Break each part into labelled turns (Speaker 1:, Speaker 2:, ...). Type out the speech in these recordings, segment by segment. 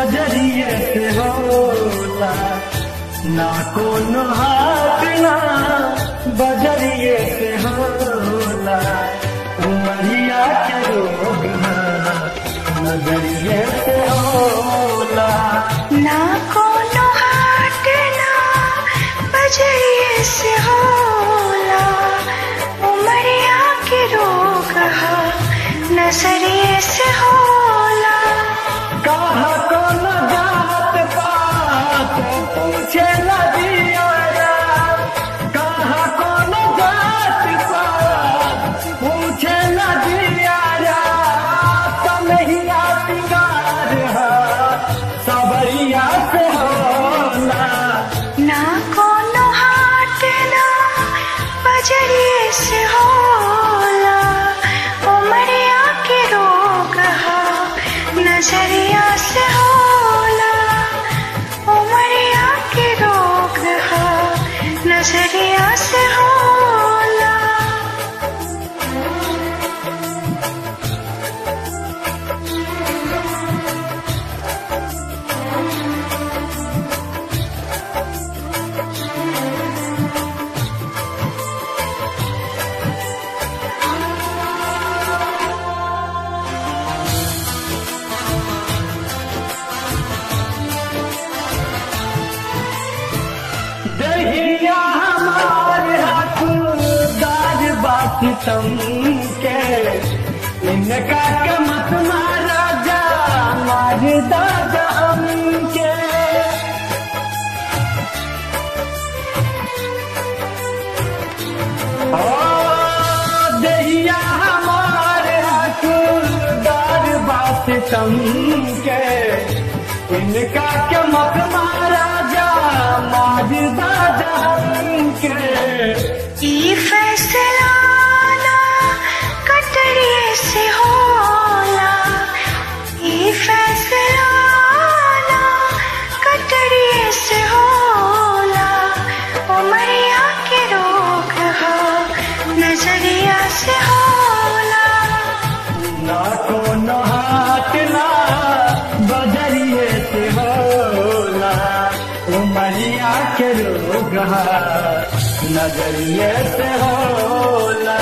Speaker 1: बजरिए से होला ना कोनो हाथ ना बजरिए से होला उमरिया के रोग ना नजरिए से होला
Speaker 2: ना कोनो हाट ना बजरिए से होला उमरिया के रोग हा नजरिए से होला
Speaker 1: कहा कोनो जात पात पूछे लगिया कहा कोनो जात पात पूछे लगिया कन्हैया सिंगार है सबरिया से होला
Speaker 2: ना कोनो हाट ना बजरिए से होला उमरिया के रोग हा नजरिया से होला उमरिया के रोग हा नजरिया से होला
Speaker 1: दहिया हमारे हकदार बात तुम के इनका के मत मारा जा मार दादा हमके ओ दहिया हमारे हकदार बात तुम के इनका के मत मारा जा मार दादा हमके
Speaker 2: ई फैसला ना कटरिए से होला ई फैसला ना कटरिए से होला उमरिया के रोग हा नजरिया से होला
Speaker 1: ना कोनो हाथ ना बजरिए से होला उमरिया के रोग है, नजरिए से होला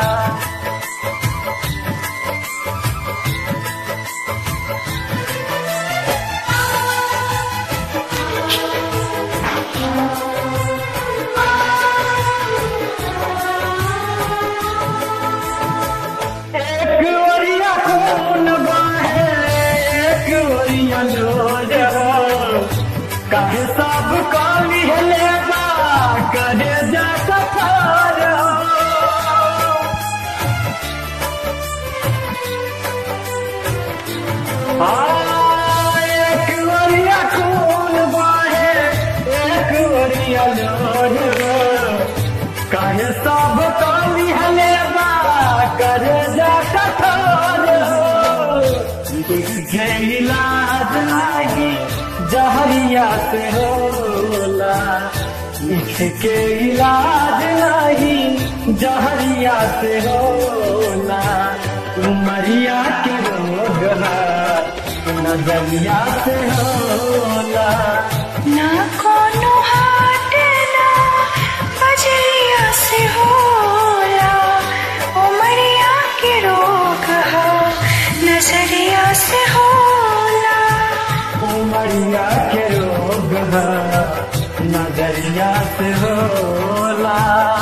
Speaker 1: एक ओरिया खून बहे एक ओरिया लोज हो काहे सब काली हले बा करे जा सफर हो हाँ, एक ओरिया खून बहे एक ओरिया लोज हो काहे सब काली हले बा करे जा कठोर हो के इलाज लागी जहरिया से होला लिख के इलाज लागी जहरिया से होला उमरिया के रोग है, नजरिया से होला
Speaker 2: ना कोनो हाट ना बजरिया से होला उमरिया के रोग हा नजरिया से होला
Speaker 1: उमरिया के रोग है, नजरिया से होला